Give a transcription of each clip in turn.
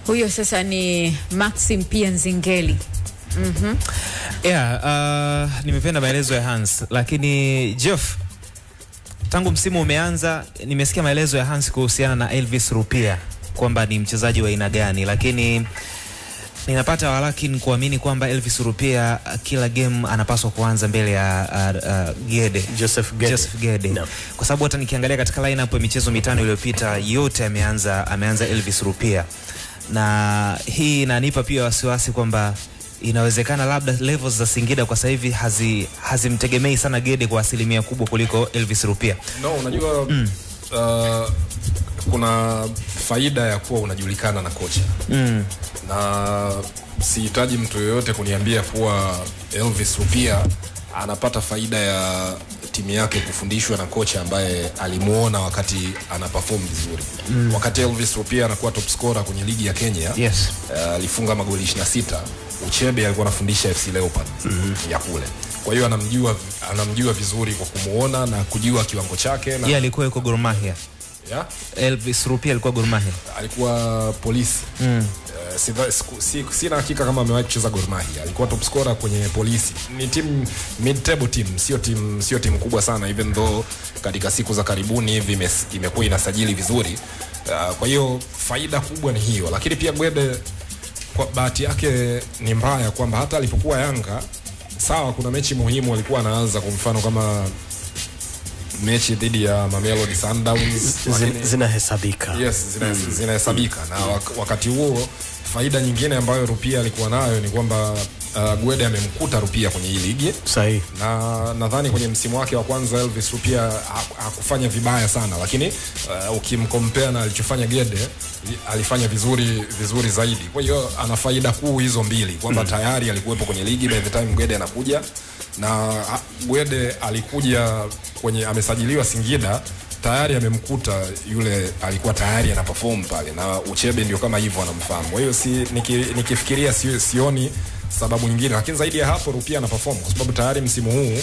Huyo sasa ni Maxim pia Nzingeli. Yeah, uh, nimependa maelezo ya Hans, lakini Jeff, tangu msimu umeanza nimesikia maelezo ya Hans kuhusiana na Elvis Rupia kwamba ni mchezaji wa aina gani, lakini ninapata walakin kuamini kwamba Elvis Rupia uh, kila game anapaswa kuanza mbele ya uh, uh, Gede Joseph Gede. Joseph Gede. Naam. Kwa sababu hata nikiangalia katika lineup ya michezo mitano iliyopita yote ameanza ameanza Elvis Rupia, na hii inanipa pia wasiwasi kwamba inawezekana labda levels za Singida kwa sasa hivi hazi hazimtegemei sana Gede kwa asilimia kubwa kuliko Elvis Rupia. No, unajua uh, kuna faida ya kuwa unajulikana na kocha Mm. na sihitaji mtu yoyote kuniambia kuwa Elvis Rupia anapata faida ya timu yake kufundishwa na kocha ambaye alimuona wakati ana perform vizuri mm. wakati Elvis Rupia anakuwa top scorer kwenye ligi ya Kenya Yes. uh, alifunga magoli 26 Uchebe alikuwa anafundisha FC Leopards mm-hmm. ya kule kwa hiyo anamjua anamjua vizuri kwa kumuona na kujua kiwango chake na Yeye alikuwa yuko Gor Mahia. ya, Elvis Rupia alikuwa Gor Mahia. alikuwa polisi Mm. Uh, sidha- siku- si- sina hakika kama amewahi kucheza Gor Mahia. Alikuwa top scorer kwenye polisi. Ni timu mid table team, sio timu sio timu kubwa sana even though katika siku za karibuni hivi ime- imekuwa inasajili vizuri. Uh, kwa hiyo faida kubwa ni hiyo, lakini pia Gwede kwa bahati yake ni mbaya kwamba hata alipokuwa Yanga sawa, kuna mechi muhimu alikuwa anaanza, kwa mfano kama mechi dhidi ya Mamelodi Sundowns Zin- lakini- zinahesabika yes zina- zinahesabika na wak- wakati huo faida nyingine ambayo rupia alikuwa nayo ni kwamba uh, gwede amemkuta rupia kwenye hii ligi sahihi na nadhani kwenye msimu wake wa kwanza elvis rupia ha- hakufanya vibaya sana lakini uh, ukimkompea na alichofanya gede i- alifanya vizuri vizuri zaidi kwa hiyo ana faida kuu hizo mbili kwamba mm. tayari alikuwepo kwenye ligi by the time gwede anakuja na ha- gwede alikuja kwenye amesajiliwa singida tayari amemkuta yule alikuwa tayari ana perform pale na uchebe ndio kama hivyo anamfahamu kwa hiyo si, niki, nikifikiria si, sioni sababu nyingine lakini zaidi ya hapo rupia ana perform kwa sababu tayari msimu huu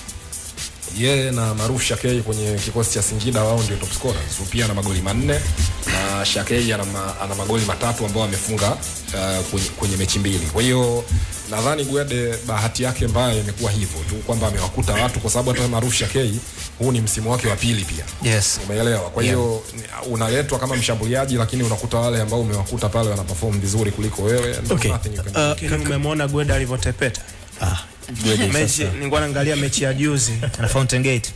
yeye na Maruf Shakei kwenye kikosi cha Singida wao ndio top scorers. Rupia ana magoli manne na Shakei ana, ma, ana magoli matatu ambao amefunga uh, kwenye, kwenye mechi mbili. Kwa hiyo nadhani Gwede bahati yake mbaya imekuwa hivyo tu kwamba amewakuta watu, kwa sababu hata Maruf Shakei huu ni msimu wake wa pili pia Yes. umeelewa kwa hiyo yeah. unaletwa kama mshambuliaji lakini unakuta wale ambao umewakuta pale wana perform vizuri kuliko wewe and Okay. nothing you can do. Uh, Lakini umemwona Gweda alivyotepeta ah, Gwede mechi. sasa. Nilikuwa naangalia mechi ya juzi, Na Fountain Gate.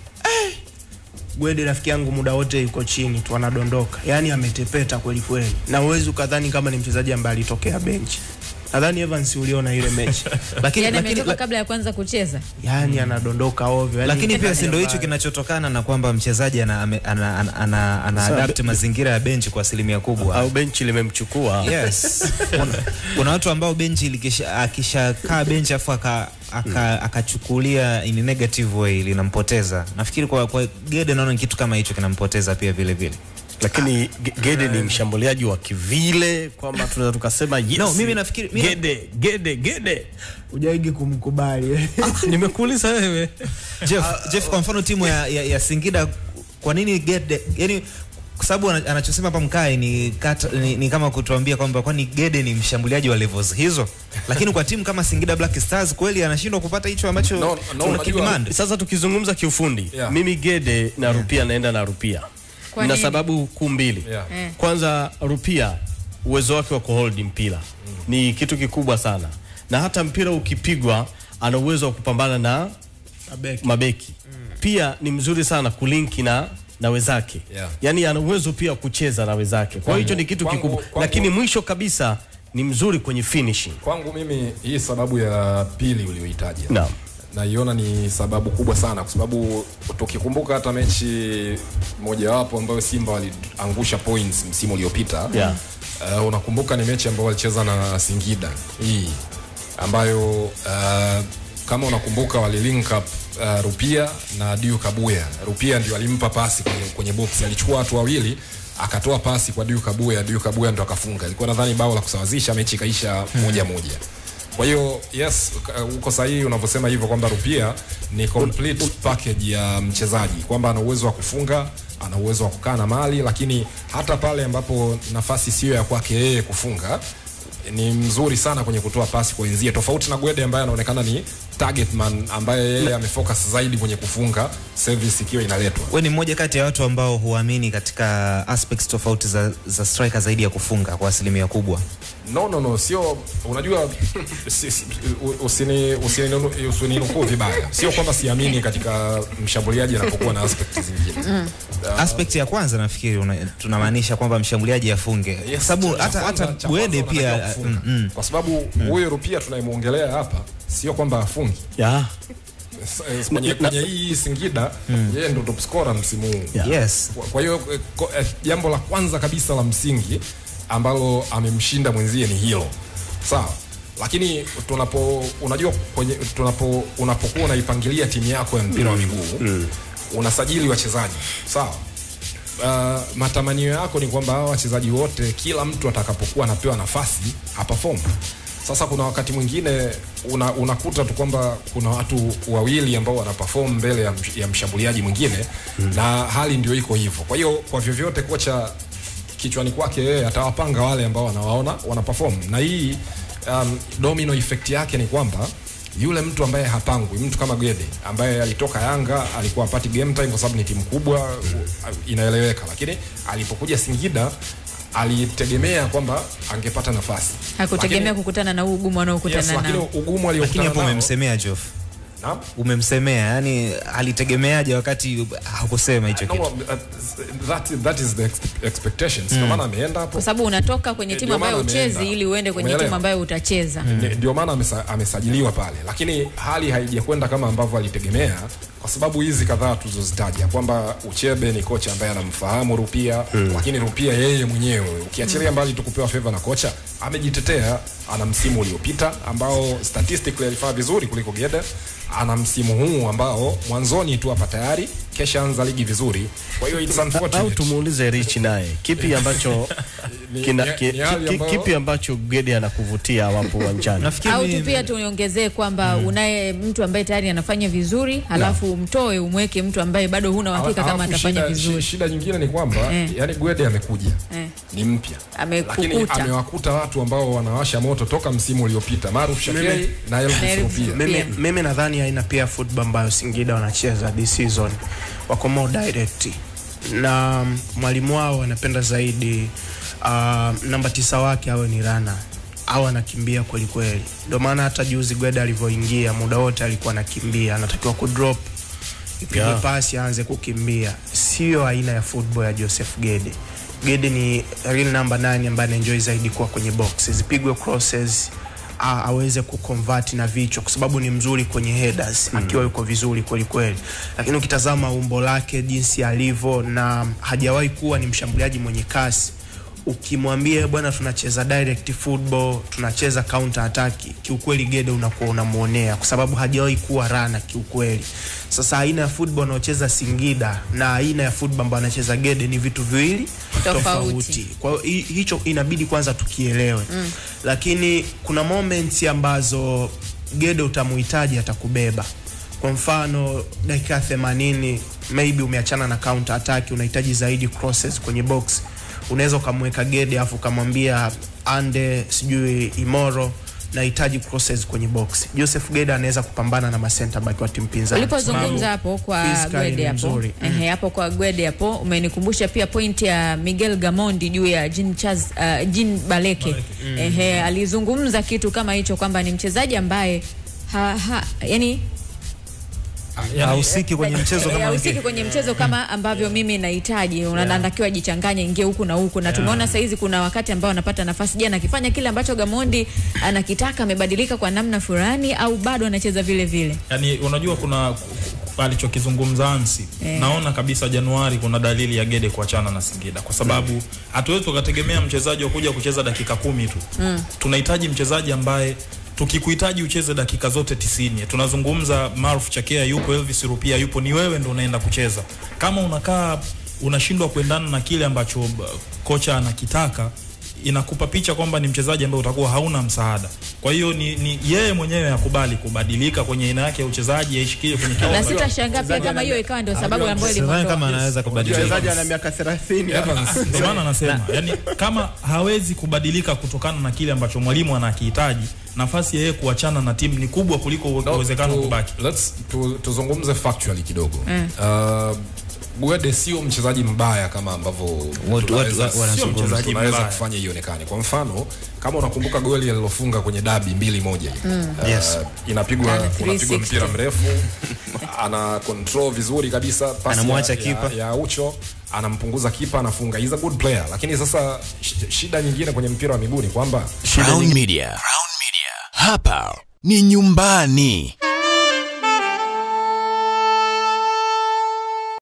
Gwede rafiki yangu muda wote yuko chini tu anadondoka, yaani ametepeta kweli kweli, na uwezi ukadhani kama ni mchezaji ambaye alitokea benchi. Nadhani Evans uliona ile mechi, Lakini yani lakini ametoka kabla ya kwanza kucheza yaani anadondoka ovyo, yaani lakini pia si ndio hicho mbaya. kinachotokana na kwamba mchezaji ana, ame- ana, ana, ana, ana Sawa, adapt mazingira ya benchi kwa asilimia kubwa. au benchi limemchukua Yes. kuna, kuna watu ambao benchi likisha- akishakaa benchi afu aka- aka- akachukulia in a negative way linampoteza. Nafikiri kwa, kwa Gede naona ni kitu kama hicho kinampoteza pia vile vile. lakini Ge- Gede ni mshambuliaji wa kivile kwamba tunaweza tukasema yes. No, mimi nafikiri- mimi- Gede Gede Gede hujaigi kumkubali nimekuuliza wewe Jeff, Jeff kwa mfano timu ya, ya, ya Singida kwa nini Gede yani kwa sababu ana- anachosema hapa Mkai ni, kata, ni, ni kama kutuambia kwamba kwani Gede ni mshambuliaji wa levels hizo, lakini kwa timu kama Singida Black Stars kweli anashindwa kupata hicho ambacho No, no, tuna unajua- kidemand. sasa tukizungumza kiufundi Yeah. mimi Gede na Rupia naenda na Rupia Kwa na nini? sababu kuu mbili Yeah. Eh. kwanza Rupia uwezo wake wa kuhold mpira ni kitu kikubwa sana na hata mpira ukipigwa ana uwezo wa kupambana na Mabeki. mabeki pia ni mzuri sana kulinki na na wenzake Yeah. yani ana uwezo pia wa kucheza na wenzake kwa hiyo hicho ni kitu kwangu- kikubwa kwangu- lakini mwisho kabisa ni mzuri kwenye finishing kwangu mimi hii sababu ya pili ulioitaja Naam. naiona ni sababu kubwa sana kwa sababu tukikumbuka hata mechi mojawapo ambayo simba waliangusha points msimu uliopita Yeah. uh, unakumbuka ni mechi ambayo walicheza na singida hii ambayo uh, kama unakumbuka walilink up uh, rupia na diu kabuya rupia ndio alimpa pasi kwenye, kwenye box alichukua watu wawili akatoa pasi kwa diu kabuya diu kabuya ndo akafunga ilikuwa nadhani bao la kusawazisha mechi ikaisha moja moja Kwa hiyo yes, uka- uko sahihi unavyosema hivyo kwamba Rupia ni complete package ya mchezaji, kwamba ana uwezo wa kufunga, ana uwezo wa kukaa na mali, lakini hata pale ambapo nafasi siyo ya kwake yeye kufunga ni mzuri sana kwenye kutoa pasi kwa wenzie, tofauti na Gwede ambaye anaonekana ni target man ambaye yeye amefocus zaidi kwenye kufunga service ikiwa inaletwa. we ni mmoja kati ya watu ambao huamini katika aspects tofauti za, za striker zaidi ya kufunga kwa asilimia kubwa No, no, no, sio unajua, si- si- u- usini usininunu- usininukuu vibaya. Sio kwamba siamini katika mshambuliaji anapokuwa na aspect zingine. aspect ya kwanza nafikiri una- tunamaanisha kwamba mshambuliaji afunge Yes, kwa sababu cha hata kwanza- hata cha Gwede kwanza unatakiwa pia kufunga. mm, mm. kwa sababu huyo Rupia tunayemwongelea hapa sio kwamba afungi yeah. S- eh, kwenye, Na- kwenye hii Singida yeye ndo top scorer msimu huu Yeah. yes Kwa- kwa hiyo eh, ko- eh, jambo la kwanza kabisa la msingi ambalo amemshinda mwenzie ni hilo sawa lakini tunapo unajua kwenye tunapo unapokuwa unaipangilia timu yako ya mpira wa miguu unasajili wachezaji sawa Uh, matamanio yako ni kwamba hawa wachezaji wote kila mtu atakapokuwa anapewa nafasi aperform sasa kuna wakati mwingine una, unakuta tu kwamba kuna watu wawili ambao wanaperform mbele ya, msh- ya mshambuliaji mwingine mm. na hali ndio iko hivyo kwa hiyo kwa vyovyote kocha kichwani kwake yeye atawapanga wale ambao wanawaona wana perform na hii um, domino effect yake ni kwamba yule mtu ambaye hapangwi mtu kama Gede ambaye alitoka Yanga alikuwa apati game time kwa sababu ni timu kubwa u- inaeleweka, lakini alipokuja Singida alitegemea kwamba angepata nafasi, hakutegemea Lakini- kukutana na huu ugumu wanaokutana yes, lakini nao ugumu lakini aliokutana hapo nao umemsemea Jof Naam? umemsemea yani alitegemeaje wakati hakusema hicho No, kitu uh, that, that is the ex- expectations. Ndio maana ameenda hapo kwa sababu unatoka kwenye timu Ndio ambayo maana uchezi ameenda. ili uende kwenye Umeelewa? timu ambayo utacheza Ni- ndio maana amesa, amesajiliwa pale, lakini hali haijakwenda kama ambavyo alitegemea, kwa sababu hizi kadhaa tulizozitaja kwamba Uchebe ni kocha ambaye anamfahamu Rupia mm. lakini Rupia yeye mwenyewe ukiachilia mbali tu kupewa favor na kocha, amejitetea. Ana msimu uliopita ambao statistically alifanya vizuri kuliko Gede, ana msimu huu ambao mwanzoni tu hapa tayari kesha anza ligi vizuri, kwa hiyo it's au unfortunate. tumuulize Rich naye kipi ambacho Ni- kina, ni- ki, ni hali ki, ambayo- kipi ambacho Gede anakuvutia wapo uwanjani nafikiri au tu pia tuongezee kwamba unaye mtu ambaye tayari anafanya vizuri halafu umtoe umweke mtu ambaye bado huna uhakika kama Alafu atafanya shida, vizuri shi- Shida nyingine ni kwamba Eh. yani Gwede amekuja Eh. ni mpya Amekukuta. lakini amewakuta watu ambao wanawasha moto toka msimu uliopita Maruf Shakei Mimi- na Na Elvis Elvis Rupia. Rupia. mimi, Pia. mimi nadhani aina pia football ambayo Singida wanacheza this season wako more direct na mwalimu wao anapenda zaidi uh, namba tisa wake awe ni rana au anakimbia kweli kweli. Ndio maana hata juzi Gweda alivyoingia muda wote alikuwa anakimbia, anatakiwa kudrop ipige Yeah. pasi aanze kukimbia. Sio aina ya football ya Joseph Gede. Gede ni real number 9 ambaye anaenjoy zaidi kuwa kwenye box, zipigwe crosses a- aweze kuconvert na vichwa kwa sababu ni mzuri kwenye headers akiwa yuko vizuri kweli kweli, lakini ukitazama umbo lake jinsi alivyo na hajawahi kuwa ni mshambuliaji mwenye kasi ukimwambia bwana tunacheza direct football tunacheza counter attack kiukweli Gede unakuwa unamuonea kwa sababu hajawahi kuwa rana kiukweli sasa aina ya football anaocheza Singida na aina ya football ambayo anacheza Gede ni vitu viwili Tofauti. tofauti kwa hiyo hi- hicho inabidi kwanza tukielewe mm. lakini kuna moments ambazo Gede utamuhitaji atakubeba kwa mfano dakika 80 maybe umeachana na counter attack unahitaji zaidi crosses kwenye box unaweza ukamweka Gede afu ukamwambia ande sijui Imoro nahitaji crosses kwenye box Joseph Gede anaweza kupambana na masenta back wa timu pinzani ulipozungumza hapo kwa physically Gwede ni hapo mzuri. ehe, hapo kwa Gwede hapo umenikumbusha pia point ya Miguel Gamondi juu ya Jean Charles uh, Jean Baleke ehe, alizungumza kitu kama hicho kwamba ni mchezaji ambaye ha, ha, yani hahusiki kwenye mchezo Eh, kama hahusiki wengine. kwenye mchezo kama ambavyo mimi nahitaji unatakiwa ajichanganye ingie huku na huku na tumeona saizi kuna wakati ambao anapata nafasi jana akifanya kile ambacho Gamondi anakitaka amebadilika kwa namna fulani au bado anacheza vile vile yani unajua kuna alichokizungumza Ansi Eh. naona kabisa Januari kuna dalili ya Gede kuachana na Singida kwa sababu hatuwezi tukategemea mchezaji wa kuja kucheza dakika kumi tu mm. tunahitaji mchezaji ambaye tukikuhitaji ucheze dakika zote tisini tunazungumza Maruf Chakea yupo Elvis Rupia yupo ni wewe ndo unaenda kucheza kama unakaa unashindwa kuendana na kile ambacho uh, kocha anakitaka inakupa picha kwamba ni mchezaji ambaye utakuwa hauna msaada. Kwa hiyo ni, ni yeye mwenyewe akubali kubadilika kwenye aina yake ya uchezaji, aishikie kwenye na kiwango. sitashangaa pia kama hiyo ikawa ndio sababu ambayo sidhani kama ilimtoa anaweza kubadilika mchezaji ana miaka 30 Evans, Ndio maana nasema yani, kama hawezi kubadilika kutokana na kile ambacho mwalimu anakihitaji, nafasi ya yeye kuachana na timu ni kubwa kuliko uwezekano tu- kubaki. let's- tu- tuzungumze factually kidogo uh, Gwede sio mchezaji mbaya kama ambavyo watu- tunaweza- watu- wanazungumza. Sio mchezaji tunaweza mbaya. kufanya ionekane. Kwa mfano kama unakumbuka goli alilofunga kwenye dabi mbili moja hivi uh, Yes. inapigwa Ana unapigwa 360. mpira mrefu ana control vizuri kabisa pasi Anamwacha ya, kipa. ya, ya Ucho anampunguza kipa anafunga. He's a good player, lakini sasa sh- shida nyingine kwenye mpira wa miguu ni kwamba Crown Media. Hapa ni nyumbani.